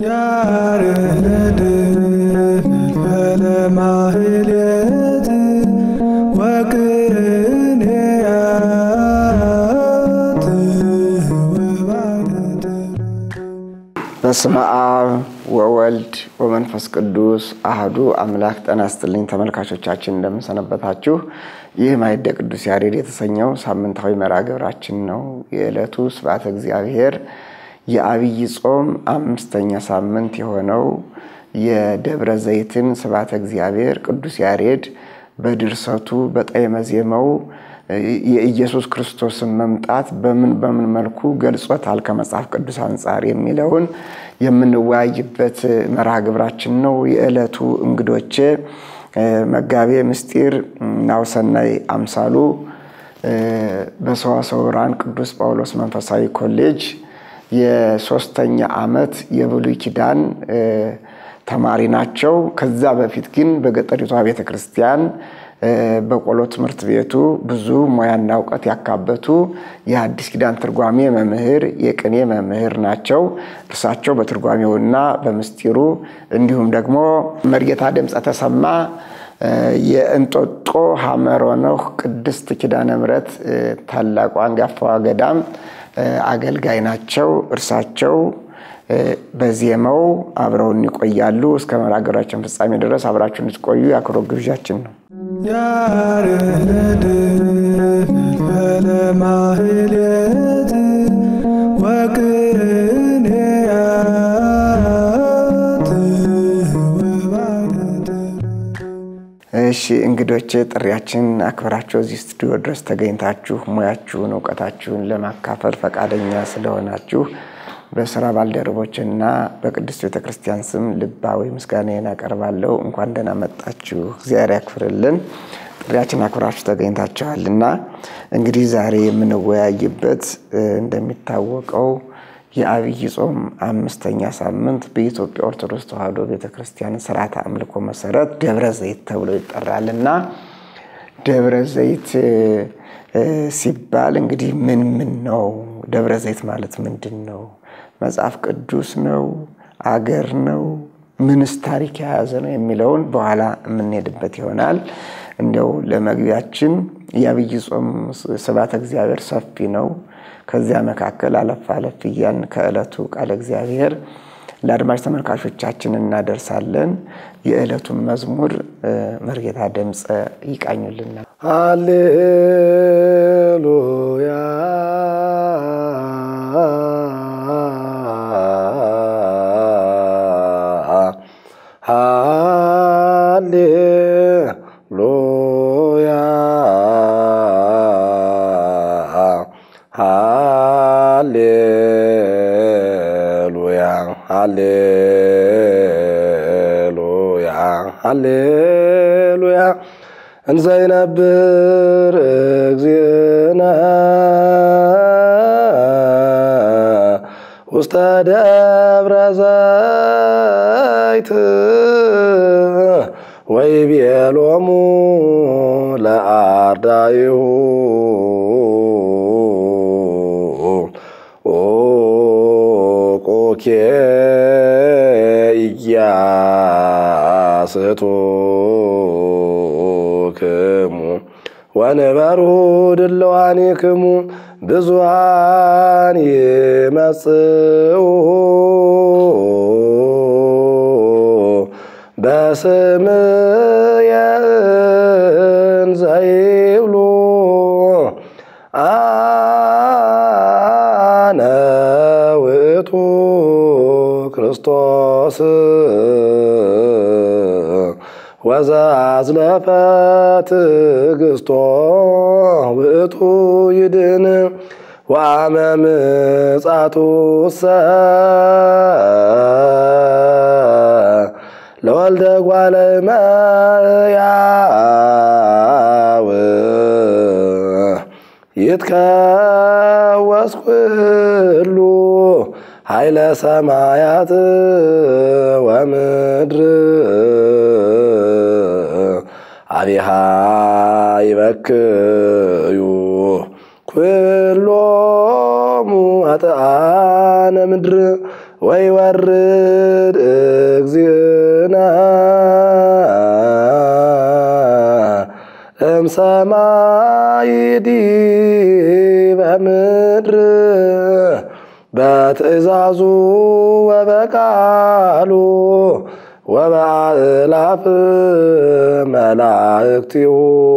ያርህድ ለማህሌት ወቅኔያት ወባደት በስመ አብ ወወልድ ወመንፈስ ቅዱስ አህዱ አምላክ። ጤና ይስጥልኝ ተመልካቾቻችን፣ እንደምንሰነበታችሁ። ይህ ማዕደ ቅዱስ ያሬድ የተሰኘው ሳምንታዊ መርሃ ግብራችን ነው። የዕለቱ ስብሐተ እግዚአብሔር የአብይ ጾም አምስተኛ ሳምንት የሆነው የደብረ ዘይትን ስብሐተ እግዚአብሔር ቅዱስ ያሬድ በድርሰቱ በጣዕመ ዜማው የኢየሱስ ክርስቶስን መምጣት በምን በምን መልኩ ገልጾታል ከመጽሐፍ ቅዱስ አንጻር የሚለውን የምንወያይበት መርሃ ግብራችን ነው። የዕለቱ እንግዶቼ መጋቤ ምስጢር ናሁሰናይ አምሳሉ በሰዋስወ ብርሃን ቅዱስ ጳውሎስ መንፈሳዊ ኮሌጅ የሶስተኛ ዓመት የብሉይ ኪዳን ተማሪ ናቸው። ከዛ በፊት ግን በገጠሪቷ ቤተ ክርስቲያን በቆሎ ትምህርት ቤቱ ብዙ ሙያና እውቀት ያካበቱ የሐዲስ ኪዳን ትርጓሜ መምህር፣ የቅኔ መምህር ናቸው። እርሳቸው በትርጓሜውና በምስጢሩ እንዲሁም ደግሞ መርጌታ ድምፀ ተሰማ የእንጦጦ ሐመረ ኖህ ቅድስት ኪዳነ ምሕረት ታላቋ አንጋፋዋ ገዳም አገልጋይ ናቸው። እርሳቸው በዜማው አብረውን ይቆያሉ። እስከ መርሃ ግብራችን ፍጻሜ ድረስ አብራችሁ እንድትቆዩ የአክብሮት ግብዣችን ነው። ያርህድ ለማህሌት ወቅኔያት ወባደት እሺ እንግዶቼ ጥሪያችን አክብራችሁ እዚህ ስቱዲዮ ድረስ ተገኝታችሁ ሙያችሁን እውቀታችሁን ለማካፈል ፈቃደኛ ስለሆናችሁ በስራ ባልደረቦችና በቅድስት ቤተክርስቲያን ስም ልባዊ ምስጋናዬን አቀርባለሁ። እንኳን ደህና መጣችሁ፣ እግዚአብሔር ያክፍርልን። ጥሪያችን አክብራችሁ ተገኝታችኋልና እንግዲህ ዛሬ የምንወያይበት እንደሚታወቀው የአብይ ጾም አምስተኛ ሳምንት በኢትዮጵያ ኦርቶዶክስ ተዋሕዶ ቤተክርስቲያን ስርዓተ አምልኮ መሰረት ደብረ ዘይት ተብሎ ይጠራልና ደብረ ዘይት ሲባል እንግዲህ ምን ምን ነው? ደብረ ዘይት ማለት ምንድን ነው? መጽሐፍ ቅዱስ ነው? አገር ነው? ምንስ ታሪክ የያዘ ነው የሚለውን በኋላ የምንሄድበት ይሆናል። እንዲያው ለመግቢያችን የአብይ ጾም ስብሐተ እግዚአብሔር ሰፊ ነው። ከዚያ መካከል አለፍ አለፍ እያልን ከዕለቱ ቃለ እግዚአብሔር ለአድማጭ ተመልካቾቻችን እናደርሳለን። የዕለቱን መዝሙር መርጌታ ድምፀ ይቃኙልናል። ሃሌሉያ ሃሌሉያ ሃሌሉያ ሃሌሉያ ሃሌሉያ እንዘ ይነብር እግዚእነ ውስተ ደብረ ዘይት ወይቤሎሙ ለአርዳኢሁ ኦቆኬ ኢያስቶክሙ ወንበሩ ድልዋኒክሙ ብዙሃን ይመጽኡ በስምየ እንዘ ይብሉ አነ ውእቱ ክርስቶስ ወዘአዝለፈ ትዕግሥቶ ውእቱ ይድን ወአመ ምጽአቱሰ ለወልደ እጓለ እመሕያው ይትከወስ ኩሉ ኃይለ ሰማያት ወምድር አቢሃ ይበክዩ ኩሎሙ ኃጥአነ ምድር ወይ ወርድ እግዚእነ እምሰማይ ዲበ ምድር በትእዛዙ ወበቃሉ ወበአእላፍ መላእክቲሁ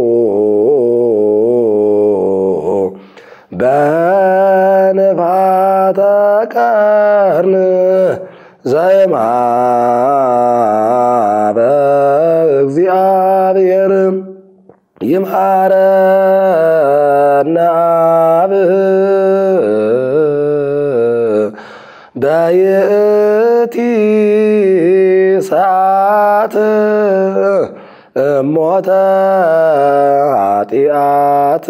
በንፋተ ቀርን ዘይማበ እግዚአብሔር ይምሃረነ አብ በይእቲ ሰዓት እሞተ ኃጢአት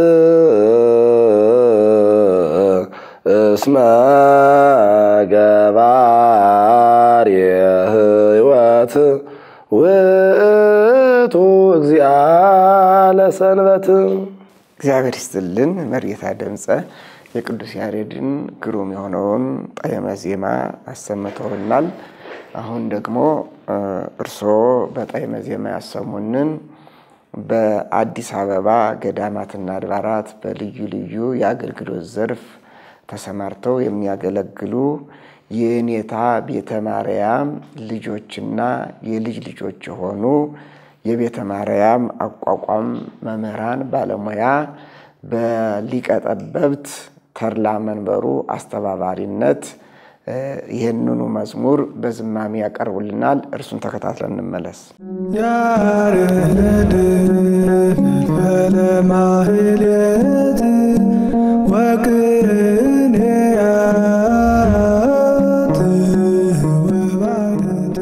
እስመ ገባር የህይወት ውእቱ እግዚአ ለሰንበት እግዚአብሔር ይስጥልን። መርጌታ ድምፀ የቅዱስ ያሬድን ግሩም የሆነውን ጣዕመ ዜማ አሰምተውናል። አሁን ደግሞ እርስዎ በጣዕመ ዜማ ያሰሙንን በአዲስ አበባ ገዳማትና አድባራት በልዩ ልዩ የአገልግሎት ዘርፍ ተሰማርተው የሚያገለግሉ የኔታ ቤተ ማርያም ልጆችና የልጅ ልጆች የሆኑ የቤተ ማርያም አቋቋም መምህራን ባለሙያ በሊቀ ጠበብት ተድላ መንበሩ አስተባባሪነት ይህንኑ መዝሙር በዝማሜ ያቀርቡልናል። እርሱን ተከታትለን እንመለስ። ያሬድ ፈልፈለ ማህሌት ወቅኔያት ወባደት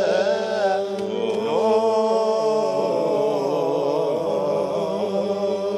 ኦ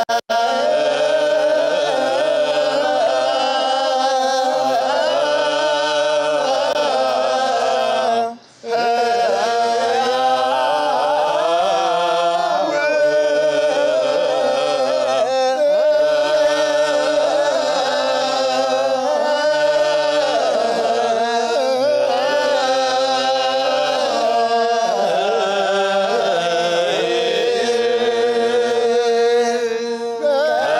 አ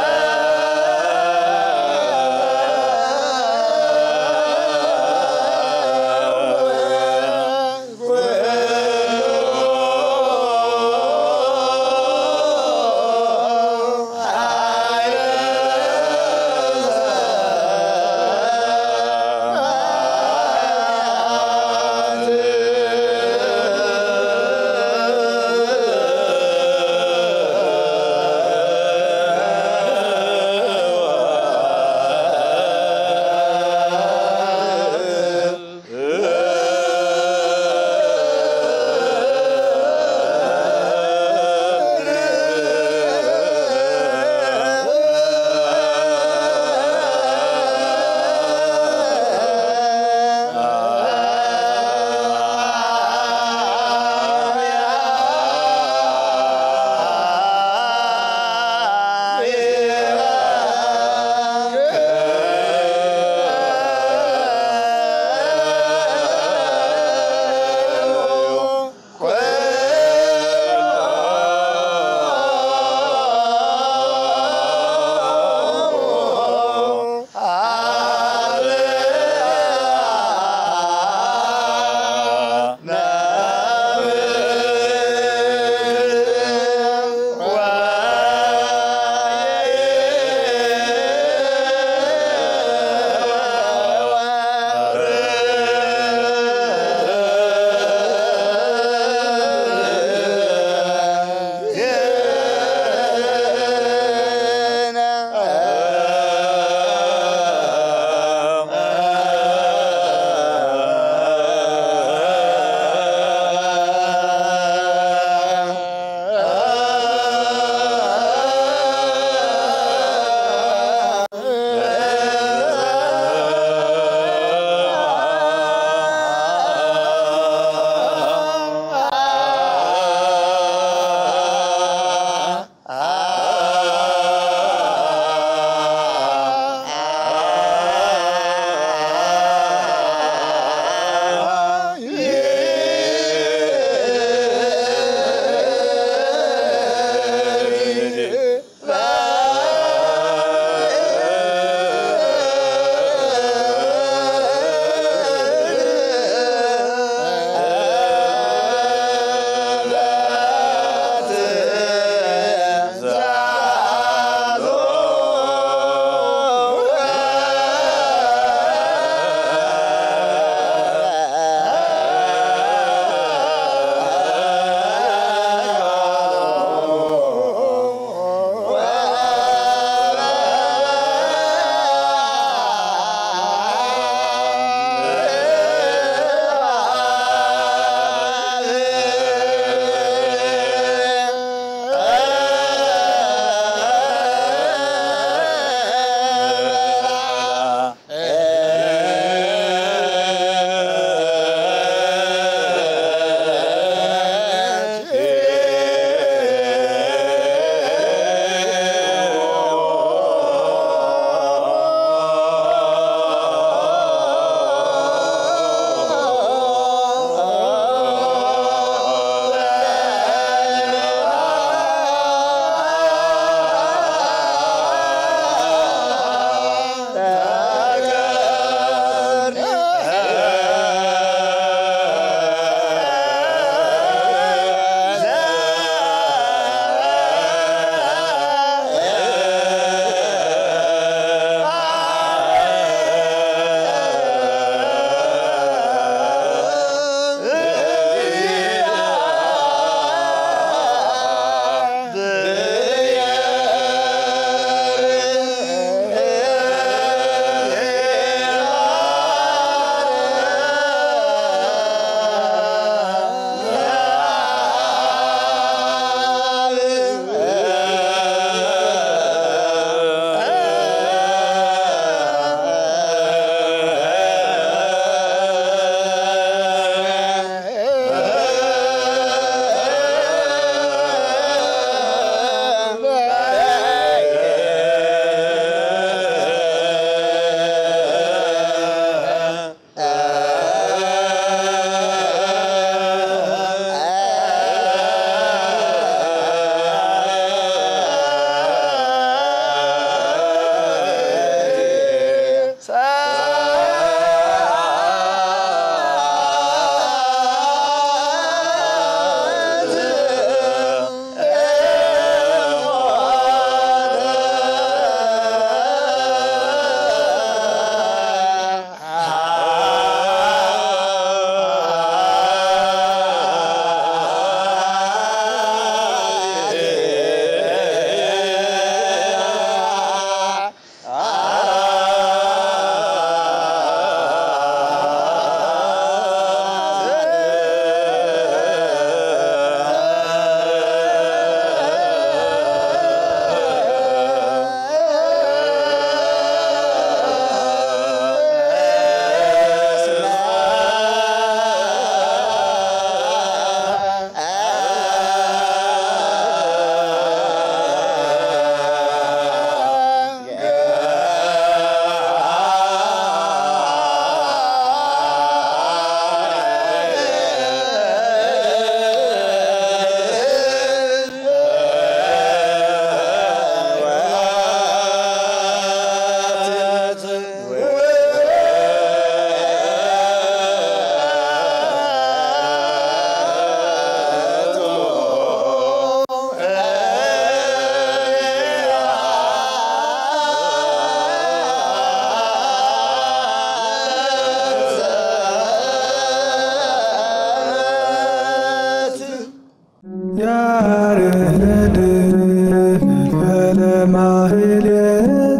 ለማህሌት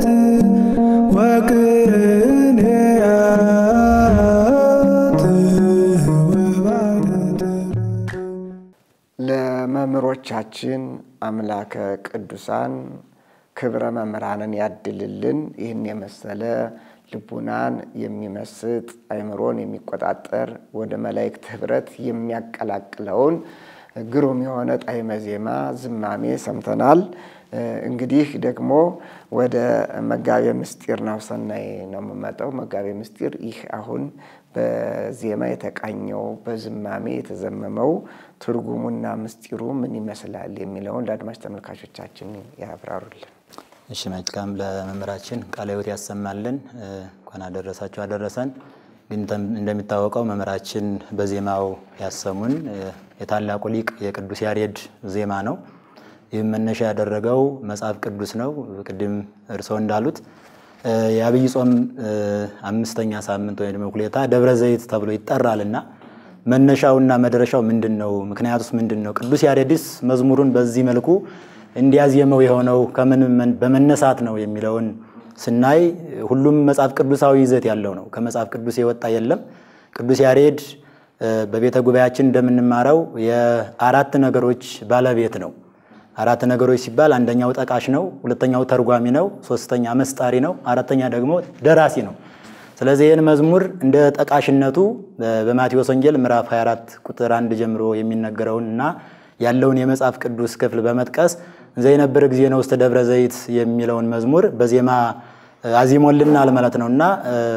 ወቅኔያት ወባደት ለመምህሮቻችን አምላከ ቅዱሳን ክብረ መምህራንን ያድልልን። ይህን የመሰለ ልቡናን የሚመስጥ አይምሮን የሚቆጣጠር ወደ መላእክት ኅብረት የሚያቀላቅለውን ግሩም የሆነ ጣዕመ ዜማ ዝማሜ ሰምተናል። እንግዲህ ደግሞ ወደ መጋቤ ምስጢር ናሁሰናይ ነው የምመጣው። መጋቤ ምስጢር ይህ አሁን በዜማ የተቃኘው በዝማሜ የተዘመመው ትርጉሙና ምስጢሩ ምን ይመስላል የሚለውን ለአድማጭ ተመልካቾቻችን ያብራሩልን። እሺ መልካም። ለመምህራችን ቃለ ሕይወት ያሰማልን። እንኳን አደረሳችሁ አደረሰን። ግን እንደሚታወቀው መምህራችን በዜማው ያሰሙን የታላቁ ሊቅ የቅዱስ ያሬድ ዜማ ነው። ይህም መነሻ ያደረገው መጽሐፍ ቅዱስ ነው። ቅድም እርስዎ እንዳሉት የአብይ ጾም አምስተኛ ሳምንት ወይም ደግሞ ሁሌታ ደብረ ዘይት ተብሎ ይጠራልና መነሻውና መድረሻው ምንድን ነው? ምክንያቱስ ምንድን ነው? ቅዱስ ያሬድስ መዝሙሩን በዚህ መልኩ እንዲያዜመው የሆነው ከምን በመነሳት ነው የሚለውን ስናይ ሁሉም መጽሐፍ ቅዱሳዊ ይዘት ያለው ነው። ከመጽሐፍ ቅዱስ የወጣ የለም። ቅዱስ ያሬድ በቤተ ጉባኤያችን እንደምንማረው የአራት ነገሮች ባለቤት ነው። አራት ነገሮች ሲባል አንደኛው ጠቃሽ ነው፣ ሁለተኛው ተርጓሚ ነው፣ ሶስተኛ መስጣሪ ነው፣ አራተኛ ደግሞ ደራሲ ነው። ስለዚህ ይህን መዝሙር እንደ ጠቃሽነቱ በማቴዎስ ወንጌል ምዕራፍ 24 ቁጥር አንድ ጀምሮ የሚነገረውን እና ያለውን የመጽሐፍ ቅዱስ ክፍል በመጥቀስ እንዘ የነበረ ጊዜ ነው ውስተ ደብረ ዘይት የሚለውን መዝሙር በዜማ አዚሞልናል ማለት ነው እና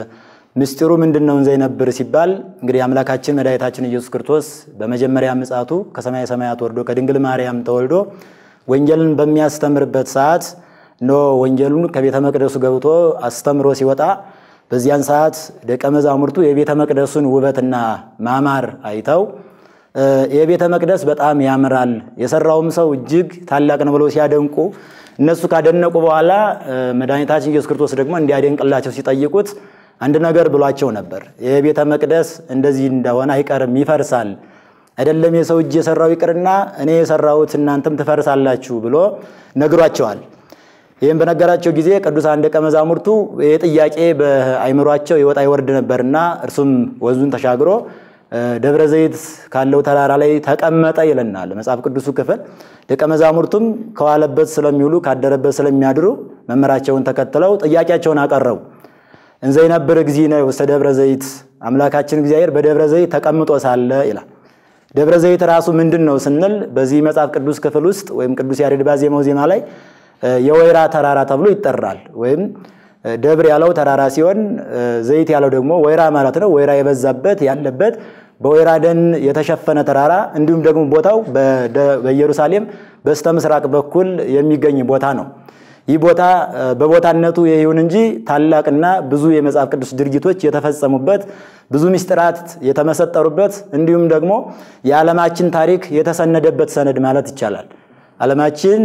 ምስጢሩ ምንድን ነው? እንዘ የነብር ሲባል እንግዲህ አምላካችን መድኃኒታችን ኢየሱስ ክርስቶስ በመጀመሪያ ምጽአቱ ከሰማየ ሰማያት ወርዶ ከድንግል ማርያም ተወልዶ ወንጌልን በሚያስተምርበት ሰዓት ኖ ወንጌሉን ከቤተ መቅደሱ ገብቶ አስተምሮ ሲወጣ በዚያን ሰዓት ደቀ መዛሙርቱ የቤተ መቅደሱን ውበትና ማማር አይተው የቤተ መቅደስ በጣም ያምራል፣ የሰራውም ሰው እጅግ ታላቅ ነው ብለው ሲያደንቁ እነሱ ካደነቁ በኋላ መድኃኒታችን ኢየሱስ ክርስቶስ ደግሞ እንዲያደንቅላቸው ሲጠይቁት አንድ ነገር ብሏቸው ነበር። የቤተ መቅደስ እንደዚህ እንደሆነ አይቀርም፣ ይፈርሳል። አይደለም የሰው እጅ የሰራው ይቅርና እኔ የሰራሁት እናንተም ትፈርሳላችሁ ብሎ ነግሯቸዋል። ይህም በነገራቸው ጊዜ ቅዱሳን ደቀ መዛሙርቱ ይህ ጥያቄ በአይምሯቸው የወጣ ይወርድ ነበርና እርሱም ወንዙን ተሻግሮ ደብረ ዘይት ካለው ተራራ ላይ ተቀመጠ ይለናል መጽሐፍ ቅዱሱ ክፍል። ደቀ መዛሙርቱም ከዋለበት ስለሚውሉ ካደረበት ስለሚያድሩ መምህራቸውን ተከትለው ጥያቄያቸውን አቀረቡ። እንዘ ይነብር እግዚእነ ውስተ ደብረ ዘይት፣ አምላካችን እግዚአብሔር በደብረ ዘይት ተቀምጦ ሳለ ይላል። ደብረ ዘይት ራሱ ምንድን ነው ስንል በዚህ መጽሐፍ ቅዱስ ክፍል ውስጥ ወይም ቅዱስ ያሬድ ባዜማው ዜማ ላይ የወይራ ተራራ ተብሎ ይጠራል። ወይም ደብር ያለው ተራራ ሲሆን ዘይት ያለው ደግሞ ወይራ ማለት ነው። ወይራ የበዛበት ያለበት በወይራ ደን የተሸፈነ ተራራ እንዲሁም ደግሞ ቦታው በኢየሩሳሌም በስተ ምስራቅ በኩል የሚገኝ ቦታ ነው። ይህ ቦታ በቦታነቱ ይሁን እንጂ ታላቅና ብዙ የመጽሐፍ ቅዱስ ድርጊቶች የተፈጸሙበት ብዙ ምስጢራት የተመሰጠሩበት እንዲሁም ደግሞ የዓለማችን ታሪክ የተሰነደበት ሰነድ ማለት ይቻላል። ዓለማችን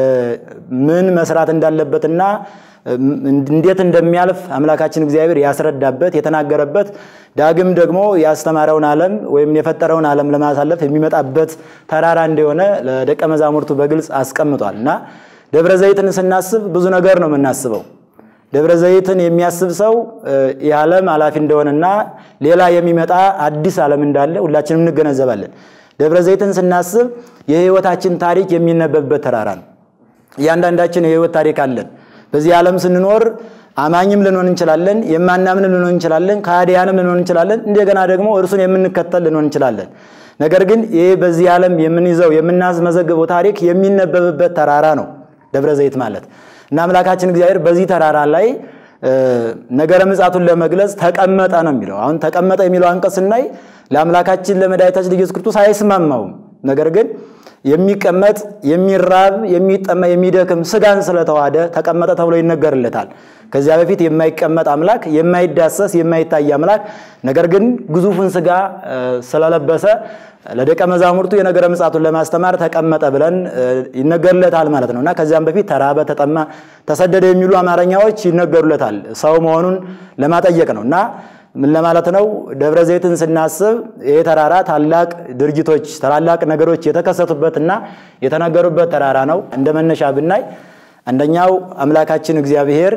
ምን መስራት እንዳለበትና እንዴት እንደሚያልፍ አምላካችን እግዚአብሔር ያስረዳበት የተናገረበት ዳግም ደግሞ ያስተማረውን ዓለም ወይም የፈጠረውን ዓለም ለማሳለፍ የሚመጣበት ተራራ እንደሆነ ለደቀ መዛሙርቱ በግልጽ አስቀምጧል እና ደብረ ዘይትን ስናስብ ብዙ ነገር ነው የምናስበው። ደብረ ዘይትን የሚያስብ ሰው ይህ ዓለም ኃላፊ እንደሆነና ሌላ የሚመጣ አዲስ ዓለም እንዳለ ሁላችንም እንገነዘባለን። ደብረ ዘይትን ስናስብ የሕይወታችን ታሪክ የሚነበብበት ተራራ ነው። እያንዳንዳችን የሕይወት ታሪክ አለን። በዚህ ዓለም ስንኖር አማኝም ልንሆን እንችላለን፣ የማናምን ልንሆን እንችላለን፣ ከሃዲያንም ልንሆን እንችላለን፣ እንደገና ደግሞ እርሱን የምንከተል ልንሆን እንችላለን። ነገር ግን ይህ በዚህ ዓለም የምንይዘው የምናስመዘግበው ታሪክ የሚነበብበት ተራራ ነው ደብረ ዘይት ማለት እና አምላካችን እግዚአብሔር በዚህ ተራራ ላይ ነገረ ምጽአቱን ለመግለጽ ተቀመጠ ነው የሚለው። አሁን ተቀመጠ የሚለው አንቀጽ ስናይ ለአምላካችን ለመድኃኒታችን ለኢየሱስ ክርስቶስ አይስማማውም። ነገር ግን የሚቀመጥ የሚራብ የሚጠማ የሚደክም ስጋን ስለተዋሃደ ተቀመጠ ተብሎ ይነገርለታል። ከዚያ በፊት የማይቀመጥ አምላክ የማይዳሰስ የማይታይ አምላክ ነገር ግን ግዙፉን ስጋ ስለለበሰ ለደቀ መዛሙርቱ የነገረ ምጽአቱን ለማስተማር ተቀመጠ ብለን ይነገርለታል ማለት ነው እና ከዚያም በፊት ተራበ፣ ተጠማ፣ ተሰደደ የሚሉ አማርኛዎች ይነገሩለታል ሰው መሆኑን ለማጠየቅ ነው እና ምን ለማለት ነው? ደብረ ዘይትን ስናስብ ይህ ተራራ ታላቅ ድርጊቶች ታላላቅ ነገሮች የተከሰቱበትና የተነገሩበት ተራራ ነው። እንደ መነሻ ብናይ አንደኛው አምላካችን እግዚአብሔር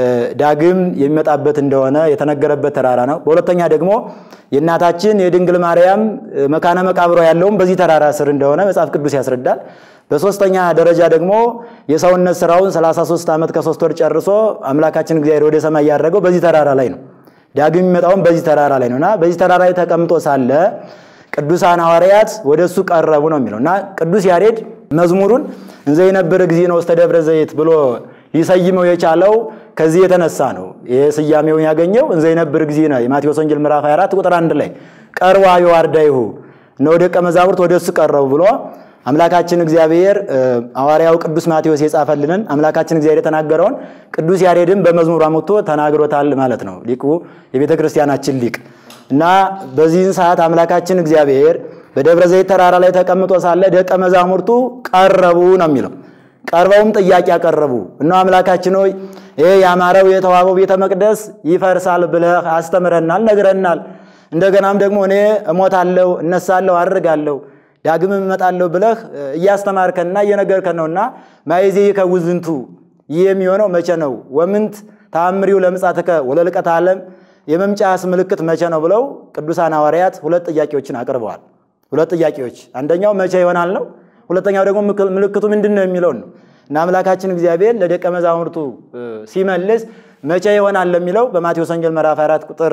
ዳግም የሚመጣበት እንደሆነ የተነገረበት ተራራ ነው። በሁለተኛ ደግሞ የእናታችን የድንግል ማርያም መካነ መቃብሯ ያለውም በዚህ ተራራ ስር እንደሆነ መጽሐፍ ቅዱስ ያስረዳል። በሶስተኛ ደረጃ ደግሞ የሰውነት ስራውን 33 ዓመት ከሶስት ወር ጨርሶ አምላካችን እግዚአብሔር ወደ ሰማይ ያደረገው በዚህ ተራራ ላይ ነው። ዳግም የሚመጣውም በዚህ ተራራ ላይ ነውና በዚህ ተራራ ላይ ተቀምጦ ሳለ ቅዱሳን ሐዋርያት ወደ እሱ ቀረቡ ነው የሚለው እና ቅዱስ ያሬድ መዝሙሩን እንዘ የነበረ ጊዜ ነው ውስተ ደብረ ዘይት ብሎ ሊሰይመው የቻለው ከዚህ የተነሳ ነው። ይህ ስያሜውን ያገኘው እንዘ የነበረ ጊዜ ነው። የማቴዎስ ወንጌል ምዕራፍ 24 ቁጥር አንድ ላይ ቀርባ የዋርዳይሁ እነሆ ደቀ መዛሙርት ወደ እሱ ቀረቡ ብሎ አምላካችን እግዚአብሔር ሐዋርያው ቅዱስ ማቴዎስ የጻፈልንን አምላካችን እግዚአብሔር የተናገረውን ቅዱስ ያሬድን በመዝሙሩ አምጥቶ ተናግሮታል ማለት ነው። ሊቁ የቤተ ክርስቲያናችን ሊቅ እና በዚህን ሰዓት አምላካችን እግዚአብሔር በደብረ ዘይት ተራራ ላይ ተቀምጦ ሳለ ደቀ መዛሙርቱ ቀረቡ ነው የሚለው። ቀርበውም ጥያቄ ያቀረቡ እና አምላካችን ሆይ ይህ ያማረው የተዋበው ቤተ መቅደስ ይፈርሳል ብለህ አስተምረናል፣ ነግረናል። እንደገናም ደግሞ እኔ እሞታለሁ፣ እነሳለሁ፣ አድርጋለሁ ዳግም እመጣለሁ ብለህ እያስተማርከንና እየነገርከን ነውና ማይዜ ከውዝንቱ ይህ የሚሆነው መቼ ነው? ወምንት ተአምሪው ለምጻትከ ወለልቀት ዓለም የመምጫስ ምልክት መቼ ነው ብለው ቅዱሳን ሐዋርያት ሁለት ጥያቄዎችን አቅርበዋል። ሁለት ጥያቄዎች፣ አንደኛው መቼ ይሆናል ነው። ሁለተኛው ደግሞ ምልክቱ ምንድን ነው የሚለውን ነው እና አምላካችን እግዚአብሔር ለደቀ መዛሙርቱ ሲመልስ መቼ ይሆናል ለሚለው በማቴዎስ ወንጌል ምዕራፍ 4 ቁጥር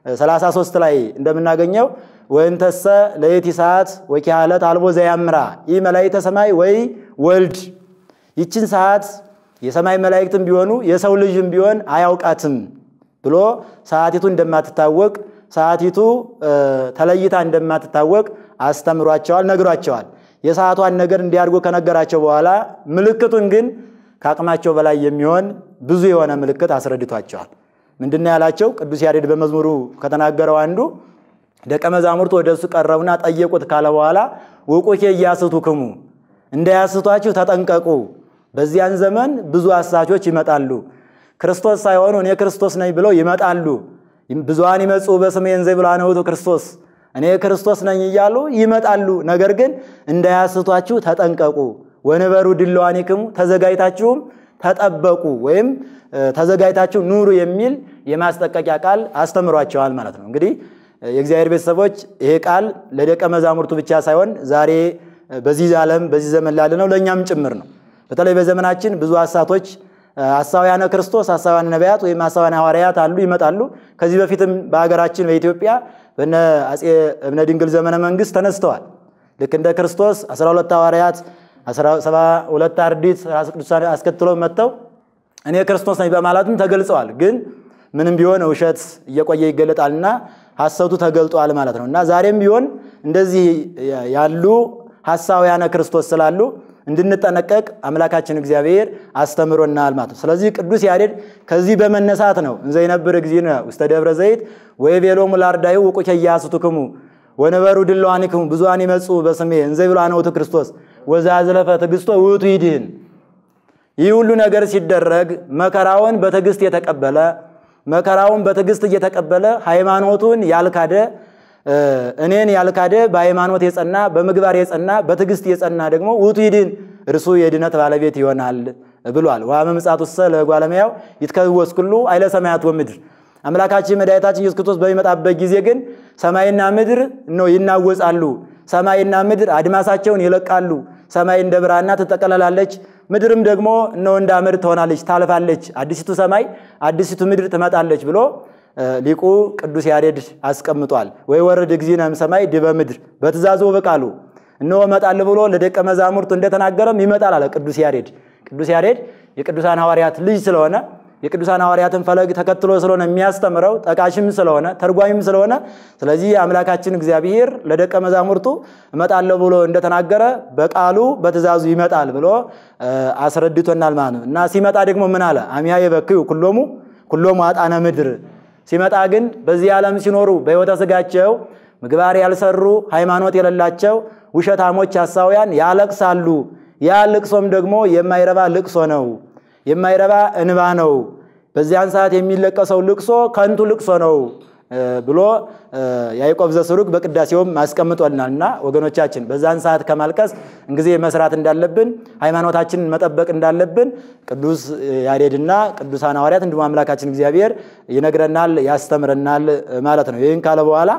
33 ላይ እንደምናገኘው ወእንተሰ ለየቲ ሰዓት ወኪያለት አልቦ ዘያምራ ይህ መላእክተ ሰማይ ወይ ወልድ ይችን ሰዓት የሰማይ መላእክትም ቢሆኑ የሰው ልጅም ቢሆን አያውቃትም ብሎ ሰዓቲቱ እንደማትታወቅ ሰዓቲቱ ተለይታ እንደማትታወቅ አስተምሯቸዋል፣ ነግሯቸዋል። የሰዓቷን ነገር እንዲያድርጎ ከነገራቸው በኋላ ምልክቱን ግን ከአቅማቸው በላይ የሚሆን ብዙ የሆነ ምልክት አስረድቷቸዋል። ምንድን ነው ያላቸው? ቅዱስ ያሬድ በመዝሙሩ ከተናገረው አንዱ ደቀ መዛሙርቱ ወደ እሱ ቀረቡና ጠየቁት ካለ በኋላ ውቁኬ እያስቱክሙ እንዳያስቷችሁ ተጠንቀቁ። በዚያን ዘመን ብዙ አሳቾች ይመጣሉ። ክርስቶስ ሳይሆኑ እኔ ክርስቶስ ነኝ ብለው ይመጣሉ። ብዙሃን ይመጹ በስሜ እንዘ ብልሃነ ውእቱ ክርስቶስ እኔ ክርስቶስ ነኝ እያሉ ይመጣሉ። ነገር ግን እንዳያስቷችሁ ተጠንቀቁ። ወንበሩ ድለዋኒክሙ ተዘጋጅታችሁም ተጠበቁ ወይም ተዘጋጅታችሁ ኑሩ የሚል የማስጠንቀቂያ ቃል አስተምሯቸዋል ማለት ነው። እንግዲህ የእግዚአብሔር ቤተሰቦች ይሄ ቃል ለደቀ መዛሙርቱ ብቻ ሳይሆን ዛሬ በዚህ ዓለም በዚህ ዘመን ላለ ነው ለእኛም ጭምር ነው። በተለይ በዘመናችን ብዙ ሐሳቶች ሐሳውያነ ክርስቶስ፣ ሐሳውያነ ነቢያት ወይም ሐሳውያነ ሐዋርያት አሉ ይመጣሉ። ከዚህ በፊትም በሀገራችን በኢትዮጵያ በነ አፄ እብነ ድንግል ዘመነ መንግስት ተነስተዋል። ልክ እንደ ክርስቶስ 12 ሐዋርያት 72 አርዲት ራስ ቅዱሳን አስከትለው መጥተው እኔ ክርስቶስ ነኝ በማለትም ተገልጸዋል። ግን ምንም ቢሆን ውሸት እየቆየ ይገለጣልና ሐሰቱ ተገልጧል ማለት ነው እና ዛሬም ቢሆን እንደዚህ ያሉ ሐሳውያነ ክርስቶስ ስላሉ እንድንጠነቀቅ አምላካችን እግዚአብሔር አስተምሮናል ማለት ነው። ስለዚህ ቅዱስ ያሬድ ከዚህ በመነሳት ነው እንዘ ይነብር እግዚእነ ውስተ ደብረ ዘይት ወይቤሎሙ ለአርዳኢሁ ውቁኬ ኢያስቱክሙ ወነበሩ ድለዋኒክሙ ብዙኃን ይመጹ በስሜ እንዘ ብልሃነ ውእቱ ክርስቶስ ወዘአዝለፈ ትዕግሥቶ ውእቱ ይድኅን። ይህ ሁሉ ነገር ሲደረግ መከራውን በትዕግሥት የተቀበለ መከራውን በትዕግሥት እየተቀበለ ሃይማኖቱን ያልካደ እኔን ያልካደ በሃይማኖት የጸና በምግባር የጸና በትዕግሥት የጸና ደግሞ ውእቱ ይድኅን እርሱ የድነት ባለቤት ይሆናል ብሏል። ወአመ ምጽአቱሰ ለእጓለ እመሕያው ይትከወስ ኩሉ ኃይለ ሰማያት ወምድር። አምላካችን መድኃኒታችን ኢየሱስ ክርስቶስ በሚመጣበት ጊዜ ግን ሰማይና ምድር ነው ይናወጻሉ። ሰማይና ምድር አድማሳቸውን ይለቃሉ። ሰማይ እንደ ብራና ትጠቀለላለች፣ ምድርም ደግሞ እነሆ እንደ አመድ ትሆናለች፣ ታልፋለች። አዲሲቱ ሰማይ አዲሲቱ ምድር ትመጣለች ብሎ ሊቁ ቅዱስ ያሬድ አስቀምጧል። ወይ ወረድ እግዚእነ እምሰማይ ዲበ ምድር በትእዛዙ በቃሉ እነሆ እመጣለሁ ብሎ ለደቀ መዛሙርቱ እንደተናገረም ይመጣል አለ ቅዱስ ያሬድ። ቅዱስ ያሬድ የቅዱሳን ሐዋርያት ልጅ ስለሆነ የቅዱሳን ሐዋርያትን ፈለግ ተከትሎ ስለሆነ የሚያስተምረው ጠቃሽም ስለሆነ ተርጓሚም ስለሆነ ስለዚህ አምላካችን እግዚአብሔር ለደቀ መዛሙርቱ እመጣለሁ ብሎ እንደተናገረ በቃሉ በትእዛዙ ይመጣል ብሎ አስረድቶናል ማለት ነው እና ሲመጣ ደግሞ ምን አለ? አሚያ የበክዩ ኩሎሙ ኩሎሙ አጣነ ምድር ሲመጣ ግን በዚህ ዓለም ሲኖሩ በሕይወተ ሥጋቸው ምግባር ያልሰሩ ሃይማኖት የሌላቸው ውሸታሞች ሐሳውያን ያለቅሳሉ። ያ ልቅሶም ደግሞ የማይረባ ልቅሶ ነው፣ የማይረባ እንባ ነው። በዚያን ሰዓት የሚለቀሰው ልቅሶ ከንቱ ልቅሶ ነው። ብሎ ያዕቆብ ዘስሩግ በቅዳሴውም አስቀምጦልናል እና ወገኖቻችን በዛን ሰዓት ከማልቀስ እንጊዜ መስራት እንዳለብን ሃይማኖታችንን መጠበቅ እንዳለብን ቅዱስ ያሬድና ቅዱሳን ሐዋርያት እንዲሁም አምላካችን እግዚአብሔር ይነግረናል፣ ያስተምረናል ማለት ነው። ይህን ካለ በኋላ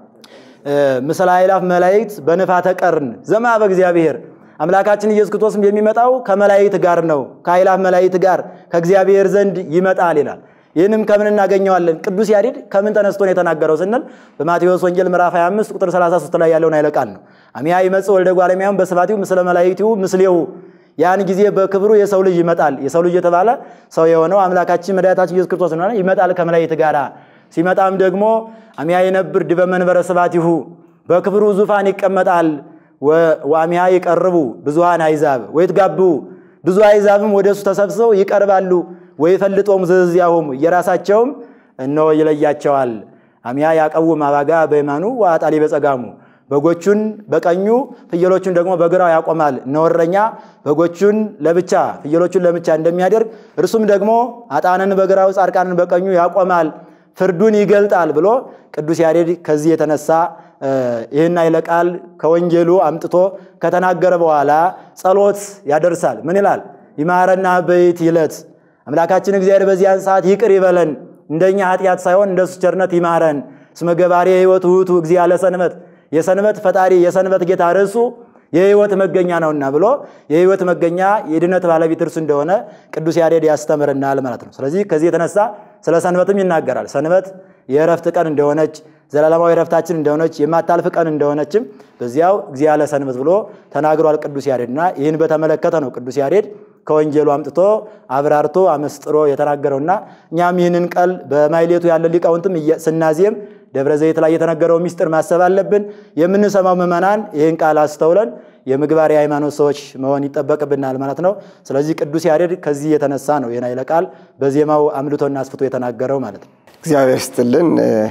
ምስለ አእላፍ መላእክት በንፋተ ቀርን ዘማ በእግዚአብሔር አምላካችን ኢየሱስ ክርስቶስም የሚመጣው ከመላእክት ጋር ነው፣ ከአእላፍ መላእክት ጋር ከእግዚአብሔር ዘንድ ይመጣል ይላል። ይህንም ከምን እናገኘዋለን? ቅዱስ ያሬድ ከምን ተነስቶ ነው የተናገረው ስንል በማቴዎስ ወንጌል ምዕራፍ 25 ቁጥር 33 ላይ ያለውን ኃይለ ቃል ነው። አሚያ ይመጽእ ወልደ እጓለ እመሕያው በስብሐቲሁ ምስለ መላእክቲሁ ምስሌሁ ያን ጊዜ በክብሩ የሰው ልጅ ይመጣል። የሰው ልጅ የተባለ ሰው የሆነው አምላካችን መድኃኒታችን ኢየሱስ ክርስቶስ ነው። ይመጣል ከመላእክት ጋር ሲመጣም ደግሞ አሚያ ይነብር ዲበ መንበረ ስብሐቲሁ በክብሩ ዙፋን ይቀመጣል። ወአሚያ ይቀርቡ ብዙሃን አሕዛብ ወይትጋብኡ ብዙ አሕዛብም ወደሱ ተሰብስበው ይቀርባሉ። ወይፈልጦሙ ዘዝያሆሙ የራሳቸውም እነሆ ይለያቸዋል። አሚያ ያቀውም አባጋ በየማኑ ወአጣሊ በጸጋሙ በጎቹን በቀኙ ፍየሎቹን ደግሞ በግራው ያቆማል። እነወረኛ በጎቹን ለብቻ ፍየሎቹን ለብቻ እንደሚያደርግ እርሱም ደግሞ አጣንን በግራው ጻድቃንን በቀኙ ያቆማል፣ ፍርዱን ይገልጣል ብሎ ቅዱስ ያሬድ ከዚህ የተነሳ ይህን ኃይለ ቃል ከወንጌሉ አምጥቶ ከተናገረ በኋላ ጸሎት ያደርሳል። ምን ይላል? ይማረና በይት ይለት አምላካችን እግዚአብሔር በዚያን ሰዓት ይቅር ይበለን፣ እንደኛ ኃጢአት ሳይሆን እንደሱ ቸርነት ይማረን። እስመ ገባሬ ሕይወት ውእቱ እግዚአ ለሰንበት የሰንበት ፈጣሪ የሰንበት ጌታ ርዕሱ የሕይወት መገኛ ነውና ብሎ የሕይወት መገኛ የድነት ባለቤት እርሱ እንደሆነ ቅዱስ ያሬድ ያስተምርናል ማለት ነው። ስለዚህ ከዚህ የተነሳ ስለ ሰንበትም ይናገራል። ሰንበት የእረፍት ቀን እንደሆነች ዘላለማዊ እረፍታችን እንደሆነች የማታልፍ ቀን እንደሆነችም በዚያው እግዚአ ለሰንበት ብሎ ተናግሯል ቅዱስ ያሬድና ይህን በተመለከተ ነው ቅዱስ ያሬድ ከወንጌሉ አምጥቶ አብራርቶ አመስጥሮ የተናገረውና እኛም ይህንን ቃል በማይሌቱ ያለ ሊቃውንትም ስናዜም ደብረ ዘይት ላይ የተነገረው ሚስጥር ማሰብ አለብን። የምንሰማው ምዕመናን ይህን ቃል አስተውለን የምግባር የሃይማኖት ሰዎች መሆን ይጠበቅብናል ማለት ነው። ስለዚህ ቅዱስ ያሬድ ከዚህ የተነሳ ነው ይህን ኃይለ ቃል በዜማው አምልቶና አስፍቶ የተናገረው ማለት ነው። እግዚአብሔር ስትልን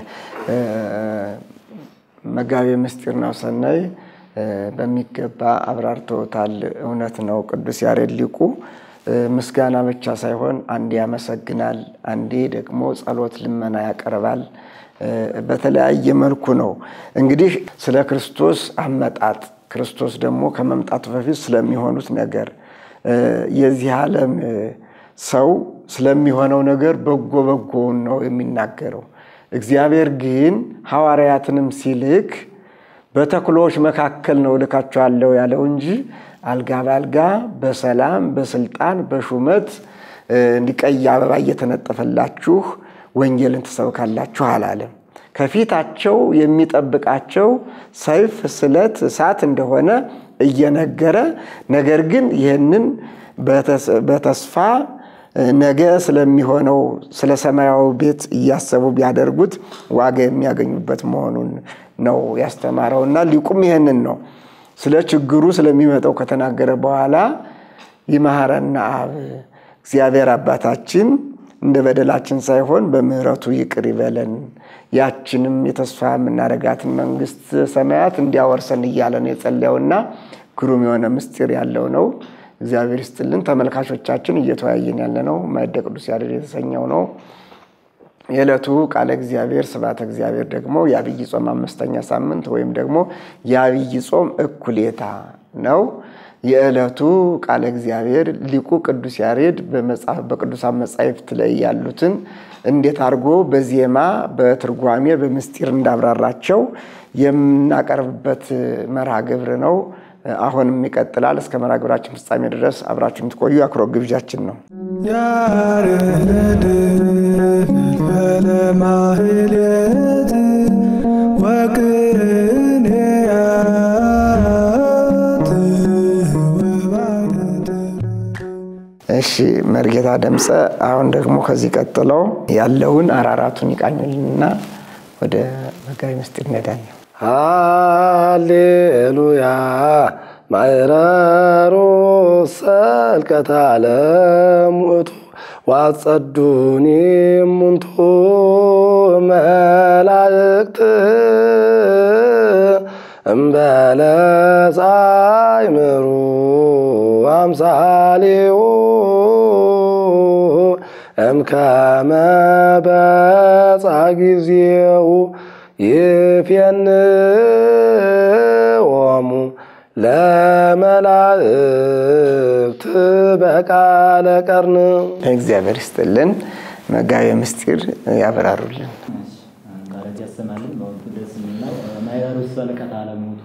መጋቤ ምስጢር ነው ሰናይ በሚገባ አብራርተውታል። እውነት ነው። ቅዱስ ያሬድ ሊቁ ምስጋና ብቻ ሳይሆን አንዴ ያመሰግናል፣ አንዴ ደግሞ ጸሎት ልመና ያቀርባል። በተለያየ መልኩ ነው እንግዲህ ስለ ክርስቶስ አመጣጥ ክርስቶስ ደግሞ ከመምጣቱ በፊት ስለሚሆኑት ነገር የዚህ ዓለም ሰው ስለሚሆነው ነገር በጎ በጎውን ነው የሚናገረው። እግዚአብሔር ግን ሐዋርያትንም ሲልክ በተኩሎች መካከል ነው እልካችኋለሁ ያለው እንጂ አልጋ በአልጋ በሰላም በስልጣን በሹመት እንዲቀይ አበባ እየተነጠፈላችሁ ወንጌልን ትሰብካላችሁ አላለም። ከፊታቸው የሚጠብቃቸው ሰይፍ፣ ስለት፣ እሳት እንደሆነ እየነገረ ነገር ግን ይህንን በተስፋ ነገ ስለሚሆነው ስለ ሰማያዊ ቤት እያሰቡ ቢያደርጉት ዋጋ የሚያገኙበት መሆኑን ነው ያስተማረው እና ሊቁም ይህንን ነው ስለ ችግሩ ስለሚመጣው ከተናገረ በኋላ ይመሐረና አብ እግዚአብሔር አባታችን እንደ በደላችን ሳይሆን በምሕረቱ ይቅር ይበለን ያችንም የተስፋ የምናደርጋትን መንግስት ሰማያት እንዲያወርሰን እያለ ነው የጸለየውና ግሩም የሆነ ምስጢር ያለው ነው። እግዚአብሔር ይስጥልን። ተመልካቾቻችን እየተወያየን ያለ ነው ማዕደ ቅዱስ ያሬድ የተሰኘው ነው። የዕለቱ ቃለ እግዚአብሔር ስብሐተ እግዚአብሔር ደግሞ የአብይ ጾም አምስተኛ ሳምንት ወይም ደግሞ የአብይ ጾም እኩሌታ ነው። የዕለቱ ቃለ እግዚአብሔር ሊቁ ቅዱስ ያሬድ በቅዱሳን መጻሕፍት ላይ ያሉትን እንዴት አድርጎ በዜማ በትርጓሜ በምስጢር እንዳብራራቸው የምናቀርብበት መርሃ ግብር ነው። አሁንም ይቀጥላል። እስከ መርሃ ግብራችን ፍጻሜ ድረስ አብራችሁ የምትቆዩ አክብሮት ግብዣችን ነው። ያሬድ ለማህሌት ወቅኔያት እሺ መርጌታ ደምፀ አሁን ደግሞ ከዚህ ቀጥለው ያለውን አራራቱን ይቃኙልንና ወደ መጋቢ ምስጢር እንሄዳለን። ሃሌሉያ ማዕረሩ ሰልቀተ ዓለም ውእቱ ዋጸዱኒ እሙንቱ መላእክት እምበለ ጻይምሩ አምሳሌው እምከመ በጻ ጊዜው ይፌንዎሙ ለመላእክት በቃለ ቀርን እግዚአብሔር ይስጥልን። መጋቤ ምስጢር ያበራሩልን። ቃላት ያሰማልን። በወቅቱ ደስ የሚለው ማይረሩ ሰልቀት አለሞቱ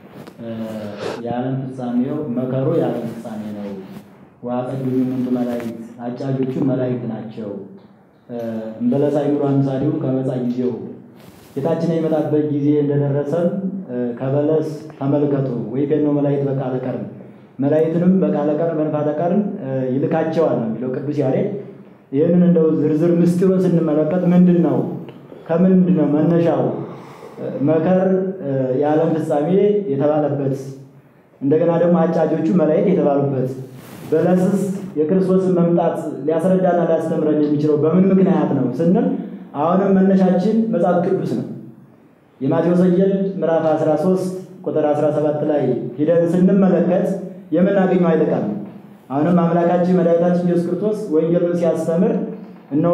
የዓለም ፍጻሜው መከሩ የዓለም ፍጻሜ ነው። ዋጸዱ ምንቱ መላእክት አጫጆቹ መላእክት ናቸው። እምበለሳ ይኑሩ አምሳሌው ከመጻ ጊዜው ጌታችን የሚመጣበት ጊዜ እንደደረሰም ከበለስ ተመልከቱ ወይ ፌኖ መላእክት በቃለ ቀርን መላእክትንም በቃለ ቀርን በንፋተ ቀርን ይልካቸዋል ነው የሚለው ቅዱስ ያሬድ። ይህንን እንደው ዝርዝር ምስጢሩን ስንመለከት ምንድን ነው ከምንድን ነው መነሻው መከር የዓለም ፍጻሜ የተባለበት እንደገና ደግሞ አጫጆቹ መላእክት የተባሉበት በለስስ የክርስቶስን መምጣት ሊያስረዳና ሊያስተምረን የሚችለው በምን ምክንያት ነው ስንል አሁንም መነሻችን መጽሐፍ ቅዱስ ነው። የማቴዎስ ወንጌል ምዕራፍ 13 ቁጥር 17 ላይ ሂደን ስንመለከት የምናገኘው ኃይለ ቃል ነው። አሁንም አምላካችን መድኃኒታችን ኢየሱስ ክርስቶስ ወንጌሉን ሲያስተምር እነሆ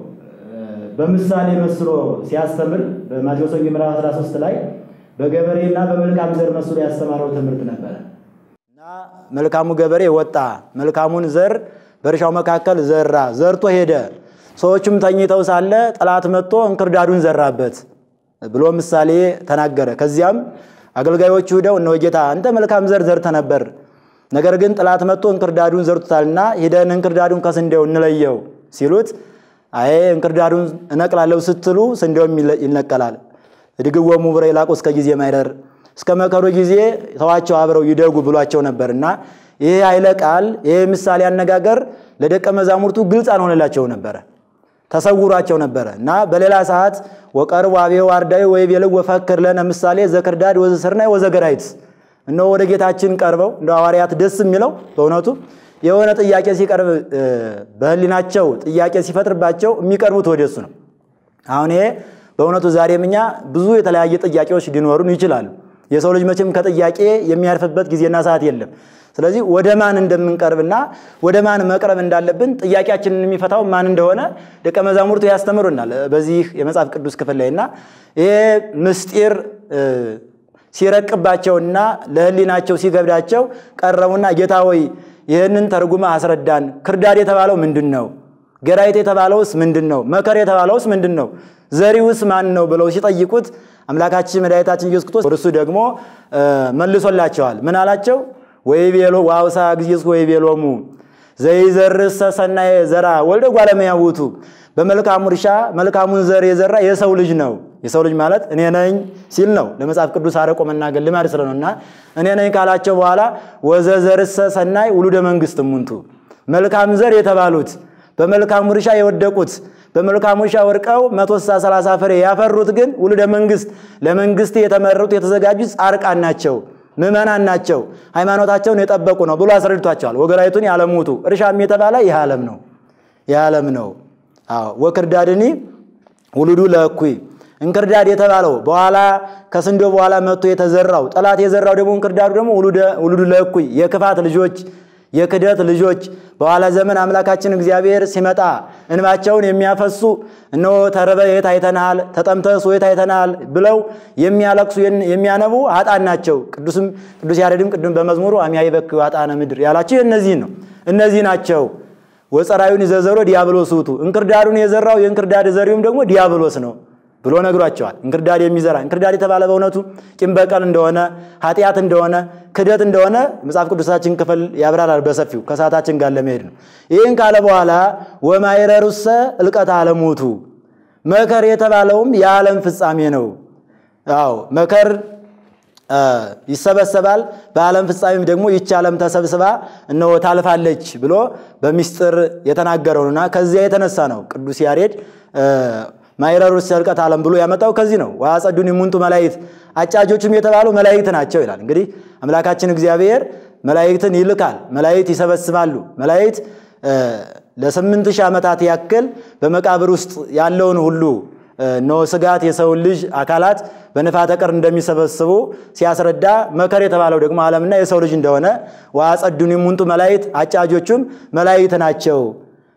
በምሳሌ መስሎ ሲያስተምር በማቴዎስ ወንጌል ምዕራፍ 13 ላይ በገበሬና በመልካም ዘር መስሎ ያስተማረው ትምህርት ነበረ እና መልካሙ ገበሬ ወጣ፣ መልካሙን ዘር በእርሻው መካከል ዘራ፣ ዘርቶ ሄደ። ሰዎቹም ተኝተው ሳለ ጠላት መጥቶ እንክርዳዱን ዘራበት ብሎ ምሳሌ ተናገረ። ከዚያም አገልጋዮቹ ሂደው እነሆ ጌታ አንተ መልካም ዘር ዘርተ ነበር፣ ነገር ግን ጠላት መጥቶ እንክርዳዱን ዘርቶታልና ሂደን እንክርዳዱን ከስንዴው እንለየው ሲሉት አይ እንክርዳዱን እነቅላለሁ ስትሉ ስንዴውም ይነቀላል። እድግዎሙ ብረ ይላቁ እስከ ጊዜ ማይደር እስከ መከሩ ጊዜ ተዋቸው አብረው ይደጉ ብሏቸው ነበር እና ይሄ ኃይለ ቃል ይሄ ምሳሌ አነጋገር ለደቀ መዛሙርቱ ግልጽ አልሆነላቸው ነበረ፣ ተሰውሯቸው ነበረ እና በሌላ ሰዓት ወቀርቡ አብሔ ዋርዳዊ ወይቤልው ወፈክር ለነ ምሳሌ ዘክርዳድ ወዘስርናይ ወዘገራይት እነሆ ወደ ጌታችን ቀርበው እንደ ሐዋርያት ደስ የሚለው በእውነቱ የሆነ ጥያቄ ሲቀርብ በህሊናቸው ጥያቄ ሲፈጥርባቸው የሚቀርቡት ወደ እሱ ነው። አሁን ይሄ በእውነቱ ዛሬም እኛ ብዙ የተለያየ ጥያቄዎች ሊኖሩን ይችላሉ። የሰው ልጅ መቼም ከጥያቄ የሚያርፍበት ጊዜና ሰዓት የለም። ስለዚህ ወደ ማን እንደምንቀርብና ወደ ማን መቅረብ እንዳለብን ጥያቄያችንን የሚፈታው ማን እንደሆነ ደቀ መዛሙርቱ ያስተምሩናል በዚህ የመጽሐፍ ቅዱስ ክፍል ላይ እና ይሄ ምስጢር ሲረቅባቸውና ለህሊናቸው ሲገብዳቸው ቀረቡና ጌታ ሆይ ይህንን ተርጉመ አስረዳን። ክርዳድ የተባለው ምንድን ነው? ገራይት የተባለውስ ምንድን ነው? መከር የተባለውስ ምንድን ነው? ዘሪውስ ማን ነው ብለው ሲጠይቁት አምላካችን መድኃኒታችን ኢየሱስ ክርስቶስ እርሱ ደግሞ መልሶላቸዋል። ምን አላቸው? ወይቤሎ ዋውሳ ጊዜስ ወይቤሎሙ ዘይዘርሰ ሰናየ ዘራ ወልደ እጓለ እመሕያው ውእቱ በመልካሙ እርሻ መልካሙን ዘር የዘራ የሰው ልጅ ነው። የሰው ልጅ ማለት እኔ ነኝ ሲል ነው። ለመጽሐፍ ቅዱስ አርቆ መናገር ልማድ ስለነው እና እኔ ነኝ ካላቸው በኋላ ወዘዘርሰ ሰናይ ውሉደ መንግስት እሙንቱ መልካም ዘር የተባሉት በመልካሙ እርሻ የወደቁት በመልካሙ እርሻ ወድቀው መቶ ስልሳ ሰላሳ ፍሬ ያፈሩት ግን ውሉደ መንግስት ለመንግስት የተመረጡ የተዘጋጁት ጻድቃን ናቸው፣ ምዕመናን ናቸው፣ ሃይማኖታቸውን የጠበቁ ነው ብሎ አስረድቷቸዋል። ወገራይቱን ያለሙቱ እርሻም የተባለ ይህ ዓለም ነው ይህ ዓለም ነው። አዎ ወክርዳድኒ ውሉዱ ለእኩይ እንክርዳድ የተባለው በኋላ ከስንዴው በኋላ መጥቶ የተዘራው ጠላት የዘራው ደግሞ እንክርዳዱ ደግሞ ውሉዱ ለእኩይ የክፋት ልጆች የክደት ልጆች በኋላ ዘመን አምላካችን እግዚአብሔር ሲመጣ እንባቸውን የሚያፈሱ እነሆ ተርበ የት አይተናል፣ ተጠምተስ የት አይተናል ብለው የሚያለቅሱ የሚያነቡ ኃጣን ናቸው። ቅዱስም ቅዱስ ያሬድም ቅድም በመዝሙሩ አሚያ ይበክ ኃጣነ ምድር ያላቸው እነዚህን ነው። እነዚህ ናቸው። ወፀራዩን ዘዘሮ ዲያብሎስ ውእቱ እንክርዳዱን የዘራው የእንክርዳድ ዘሪውም ደግሞ ዲያብሎስ ነው ብሎ ነግሯቸዋል። እንክርዳድ የሚዘራ እንክርዳድ የተባለ በእውነቱ ቂም በቀል እንደሆነ ኃጢአት እንደሆነ ክደት እንደሆነ መጽሐፍ ቅዱሳችን ክፍል ያብራራል በሰፊው ከሰዓታችን ጋር ለመሄድ ነው። ይህን ካለ በኋላ ወማይረሩሰ እልቀት አለሞቱ መከር የተባለውም የዓለም ፍጻሜ ነው። አዎ መከር ይሰበሰባል። በዓለም ፍጻሜም ደግሞ ይቺ ዓለም ተሰብስባ እነሆ ታልፋለች ብሎ በሚስጥር የተናገረው ነውና ከዚያ የተነሳ ነው ቅዱስ ያሬድ ማይረሩ ሰልቀት ዓለም ብሎ ያመጣው ከዚህ ነው። ወአጸዱኒ እሙንቱ መላእክት አጫጆቹም የተባሉ መላእክት ናቸው ይላል። እንግዲህ አምላካችን እግዚአብሔር መላእክትን ይልካል። መላእክት ይሰበስባሉ። መላእክት ለስምንት ሺህ ዓመታት ያክል በመቃብር ውስጥ ያለውን ሁሉ ኖ ስጋት የሰውን ልጅ አካላት በንፋተ ቀር እንደሚሰበስቡ ሲያስረዳ መከር የተባለው ደግሞ ዓለምና የሰው ልጅ እንደሆነ ወአጸዱኒ እሙንቱ መላእክት አጫጆቹም መላእክት ናቸው።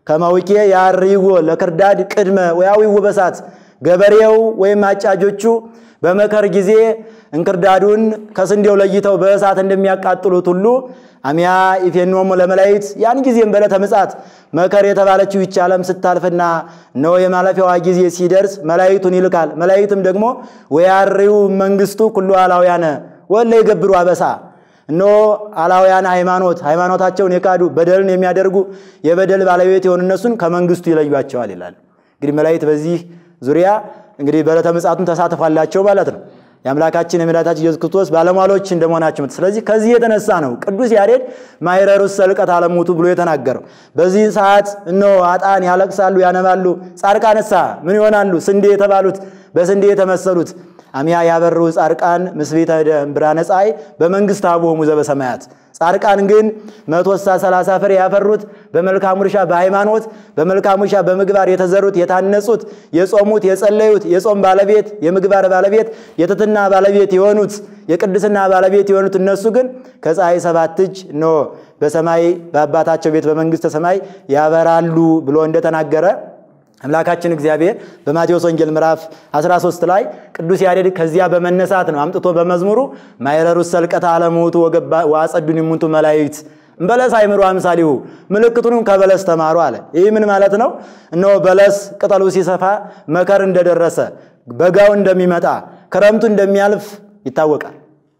ከማውቄ ያርይዎ ለክርዳድ ቅድመ ወያዊው በሳት ገበሬው ወይም አጫጆቹ በመከር ጊዜ እንክርዳዱን ከስንዴው ለይተው በእሳት እንደሚያቃጥሉት ሁሉ አሚያ ኢፌኖሙ ለመላይት ያን ጊዜም በዕለተ ምጽአት መከር የተባለችው ይህች ዓለም ስታልፍና እነሆ የማለፊያዋ ጊዜ ሲደርስ መላይቱን ይልካል። መላይትም ደግሞ ወያሪው መንግስቱ ኩሉ አላውያነ ወለ ይገብሩ አበሳ እነሆ አላውያን ሃይማኖት ሃይማኖታቸውን የካዱ በደልን የሚያደርጉ የበደል ባለቤት የሆኑ እነሱን ከመንግስቱ ይለዩቸዋል ይላል። እንግዲህ መላይት በዚህ ዙሪያ እንግዲህ በዕለተ ምጽአቱን ተሳትፏላቸው ማለት ነው። የአምላካችን የመድኃኒታችን ኢየሱስ ክርስቶስ ባለሟሎች እንደመሆናቸው ስለዚህ ከዚህ የተነሳ ነው ቅዱስ ያሬድ ማይረሩስ ሰልቀት አለሙቱ ብሎ የተናገረው። በዚህ ሰዓት እነሆ አጣን ያለቅሳሉ፣ ያነባሉ። ጻድቃንሳ ምን ይሆናሉ? ስንዴ የተባሉት በስንዴ የተመሰሉት አሚያ ያበሩ ጻድቃን ምስቤተ ብርሃነ ፀሐይ በመንግስት አቡሆሙ ዘበሰማያት ጻድቃን ግን መቶ ስልሳ ሰላሳ ፍሬ ያፈሩት በመልካም እርሻ በሃይማኖት በመልካም እርሻ በምግባር የተዘሩት የታነጹት የጾሙት የጸለዩት የጾም ባለቤት የምግባር ባለቤት የትትና ባለቤት የሆኑት የቅድስና ባለቤት የሆኑት እነሱ ግን ከፀሐይ ሰባት እጅ ኖ በሰማይ በአባታቸው ቤት በመንግስተ ሰማይ ያበራሉ ብሎ እንደተናገረ አምላካችን እግዚአብሔር በማቴዎስ ወንጌል ምዕራፍ 13 ላይ ቅዱስ ያሬድ ከዚያ በመነሳት ነው አምጥቶ በመዝሙሩ ማይረሩስ ሰልቀተ አለሙቱ ወአጸዱን ይሙንቱ መላይት እምበለስ አይምሩ አምሳሊሁ ምልክቱንም ከበለስ ተማሩ አለ። ይህ ምን ማለት ነው? እነሆ በለስ ቅጠሉ ሲሰፋ መከር እንደደረሰ በጋው እንደሚመጣ ክረምቱ እንደሚያልፍ ይታወቃል።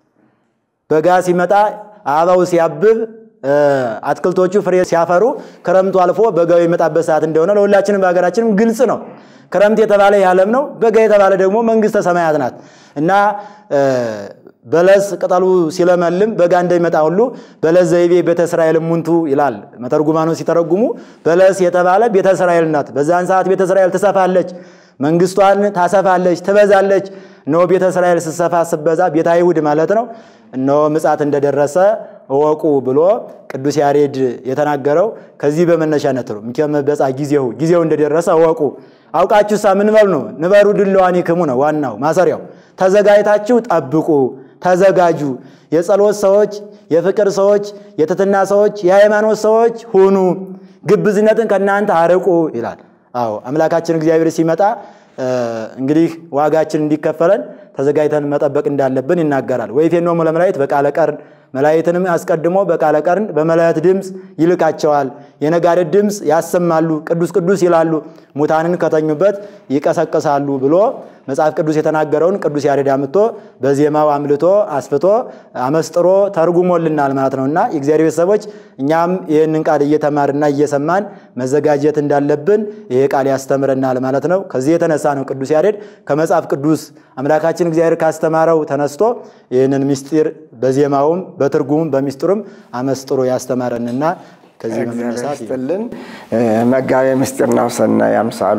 በጋ ሲመጣ አበባው ሲያብብ አትክልቶቹ ፍሬ ሲያፈሩ ክረምቱ አልፎ በጋው የመጣበት ሰዓት እንደሆነ ለሁላችንም በሀገራችንም ግልጽ ነው። ክረምት የተባለ የዓለም ነው። በጋ የተባለ ደግሞ መንግስተ ሰማያት ናት እና በለስ ቅጠሉ ሲለመልም በጋ እንደሚመጣ ሁሉ በለስ ዘይቤ ቤተ እስራኤል ሙንቱ ይላል መተርጉማኑ ሲተረጉሙ። በለስ የተባለ ቤተ እስራኤል ናት። በዛን ሰዓት ቤተ እስራኤል ትሰፋለች፣ መንግስቷን ታሰፋለች፣ ትበዛለች። እነሆ ቤተ እስራኤል ስትሰፋ ስትበዛ ቤተ አይሁድ ማለት ነው። እነሆ ምጽአት እንደደረሰ እወቁ ብሎ ቅዱስ ያሬድ የተናገረው ከዚህ በመነሻነት ነው። ምከመ በጽአ ጊዜው ጊዜው እንደደረሰ እወቁ። አውቃችሁሳ ምን በሉ ነው? ንበሩ ድልዋኒክሙ ነው ዋናው ማሰሪያው። ተዘጋጅታችሁ ጠብቁ፣ ተዘጋጁ። የጸሎት ሰዎች፣ የፍቅር ሰዎች፣ የትትና ሰዎች፣ የሃይማኖት ሰዎች ሁኑ። ግብዝነትን ከእናንተ አርቁ ይላል። አዎ አምላካችን እግዚአብሔር ሲመጣ እንግዲህ ዋጋችን እንዲከፈለን ተዘጋጅተን መጠበቅ እንዳለብን ይናገራል። ወይፌኖሙ ለመላእክት በቃለ ቀርን መላእክትንም አስቀድሞ በቃለ ቀርን በመላእክት ድምፅ ይልካቸዋል። የነጋሪት ድምፅ ያሰማሉ፣ ቅዱስ ቅዱስ ይላሉ፣ ሙታንን ከተኙበት ይቀሰቅሳሉ ብሎ መጽሐፍ ቅዱስ የተናገረውን ቅዱስ ያሬድ አምጥቶ በዜማው አምልቶ አስፍቶ አመስጥሮ ተርጉሞልናል ማለት ነው እና የእግዚአብሔር ቤተሰቦች እኛም ይህንን ቃል እየተማርና እየሰማን መዘጋጀት እንዳለብን ይሄ ቃል ያስተምረናል ማለት ነው። ከዚህ የተነሳ ነው ቅዱስ ያሬድ ከመጽሐፍ ቅዱስ አምላካችን እግዚአብሔር ካስተማረው ተነስቶ ይህንን ምስጢር በዜማውም በትርጉሙም በሚስጥሩም አመስጥሮ ያስተማረንና ከዚህ በመነሳት ይስጥልን መጋቤ ምስጢር ናሁሰናይ አምሳሉ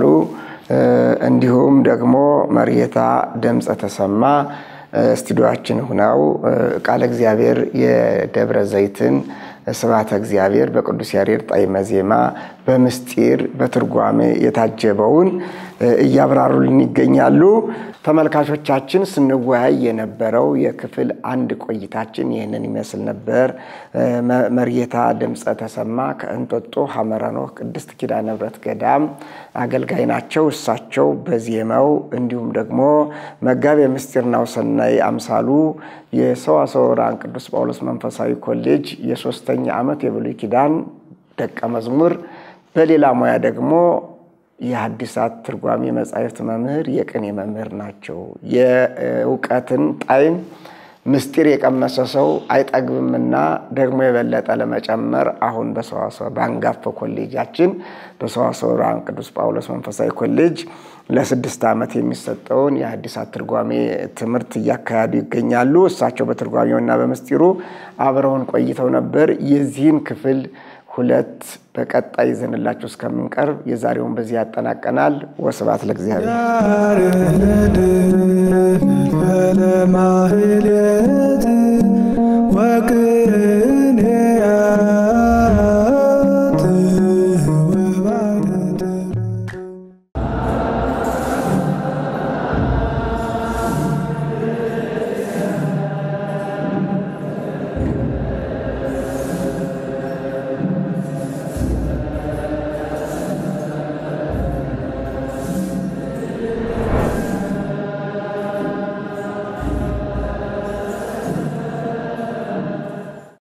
እንዲሁም ደግሞ መርጌታ ድምፀ ተሰማ ስቱዲዮችን ሁነው ቃለ እግዚአብሔር የደብረ ዘይትን ስብሐተ እግዚአብሔር በቅዱስ ያሬድ ጣዕመ ዜማ በምስጢር በትርጓሜ የታጀበውን እያብራሩልን ይገኛሉ። ተመልካቾቻችን ስንወያይ የነበረው የክፍል አንድ ቆይታችን ይህንን ይመስል ነበር። መርጌታ ድምፀ ተሰማ ከእንጦጦ ሐመረ ኖህ ቅድስት ኪዳነ ምሕረት ገዳም አገልጋይ ናቸው። እሳቸው በዜማው እንዲሁም ደግሞ መጋቤ ምስጢር ናሁሰናይ አምሳሉ የሰዋስወ ብርሃን ቅዱስ ጳውሎስ መንፈሳዊ ኮሌጅ የሶስተኛ ዓመት የብሉይ ኪዳን ደቀ መዝሙር በሌላ ሙያ ደግሞ የሐዲሳት ትርጓሜ መጻሕፍት መምህር፣ የቅኔ መምህር ናቸው። የእውቀትን ጣዕም ምስጢር የቀመሰ ሰው አይጠግብምና ደግሞ የበለጠ ለመጨመር አሁን በሰዋስወ በአንጋፋው ኮሌጃችን በሰዋስወ ብርሃን ቅዱስ ጳውሎስ መንፈሳዊ ኮሌጅ ለስድስት ዓመት የሚሰጠውን የሐዲሳት ትርጓሜ ትምህርት እያካሄዱ ይገኛሉ። እሳቸው በትርጓሜውና በምስጢሩ አብረውን ቆይተው ነበር። የዚህን ክፍል ሁለት በቀጣይ ይዘንላችሁ እስከምንቀርብ የዛሬውን በዚህ ያጠናቀናል። ወስብሐት ለእግዚአብሔር። ያርህለድ ለማህሌት